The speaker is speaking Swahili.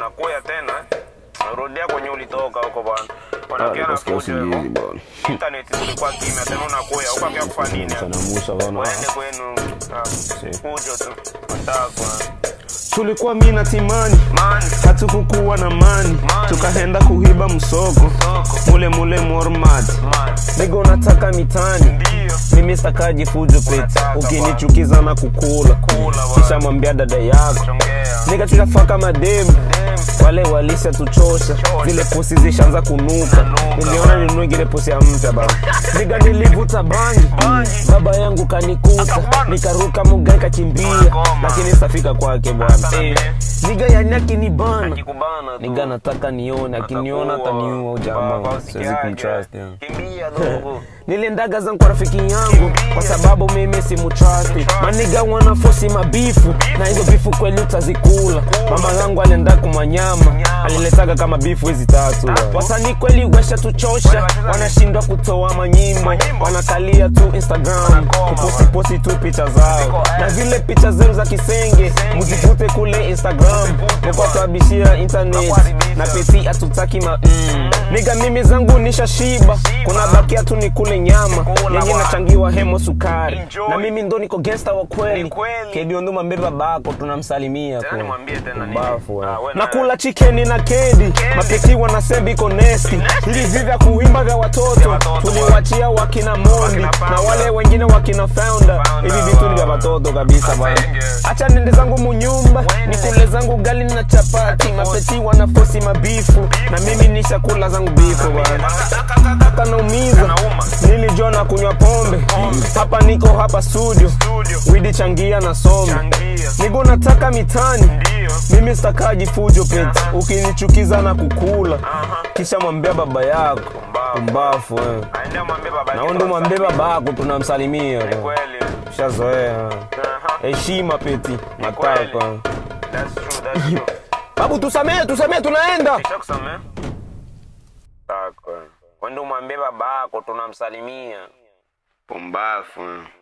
unakuya tena unarudia kwenye ulitoka huko bwana Ah, unakia na nikasikia fujo usingizi hivyo bwana. internet zilikuwa kimya tena unakuya huko akia kufanya nini Chanamusha bwana. waende kwenu ah, fujo tu matakwa Tulikuwa mi na Timani man hatukukuwa na mani, Mani. tukaenda kuhiba msoko soko mule mule Mormad. man Nigo nataka mitani, ndio mimi stakaji fujo pete, Unataka ukinichukiza na kukula kula kisha bwana mwambia dada yako chongea nika tutafaka mademu dem wale walisha tuchosha zile pusi zishaanza kunuka Kunuka, niliona bana. ninunue ingine pusi ya mpya baba niga nilivuta bangi Bangi. baba yangu kanikuta Akakubana. nikaruka mugai kakimbia Unagoma. lakini safika kwake bwana Sana Eh, me. niga yani akinibana akikubana tu niga nataka nione akiniona Atakuwa. ataniua Kwa- jamaa kwa siwezi usiki yake. kumtrust yeah. kimbia dogo niliendaga zangu kwa rafiki yangu kwa sababu mimi si mutrasti maniga wana fosi mabifu na hizo bifu kweli utazikula mama yangu alienda kumanyama aliletaga kama bifu hizi tatu wasanii kweli wesha tuchosha wanashindwa kutoa manyimbo wanakalia tu instagram kuposiposi tu picha zao na zile picha zenu za kisenge muzivute kule instagram mukwatuabishia internet na peti hatutaki ma mm. niga mimi zangu nishashiba kuna bakia tu ni kule nyama Kula yenye bwana. nachangiwa hemo sukari Enjoy. na mimi ndo niko gangsta wa kweli Ni kweli. kebionduma mbeba bako tunamsalimia Tena kwa. nimwambie tena nini? Mbafu, eh. Ah, we na na- kula chikeni na kedi mapeti wanasema iko nesti hivi vya kuimba vya watoto watoto, tuliwachia wakina mondi Wakina na Founder. wale wengine wakina founder Founder, hivi vitu ni vya wow. watoto kabisa bwana Asenge. acha nende zangu munyumba Wende. nikule zangu gali na chapati mapeti wanafosi mabifu na mimi nishakula zangu bifu bwana kanaumiza Kanauma. nilijua na kunywa pombe hapa niko hapa studio studio widi changia na some changia nigo nataka mitani ndio mimi stakaji fujo pete ukinichukiza na kukula kisha mwambia baba yako Mbavu. mbafu eh. aende mwambie baba yake naondo mwambie tunamsalimia. baba yako tunamsalimia Ni kweli shazoea Aha. heshima peti kweli. matakwa That's true, that's true. babu tusamee tusamee tunaenda Nishakusamea? Tako. Wende umwambie baba yako tunamsalimia. Pumbafu.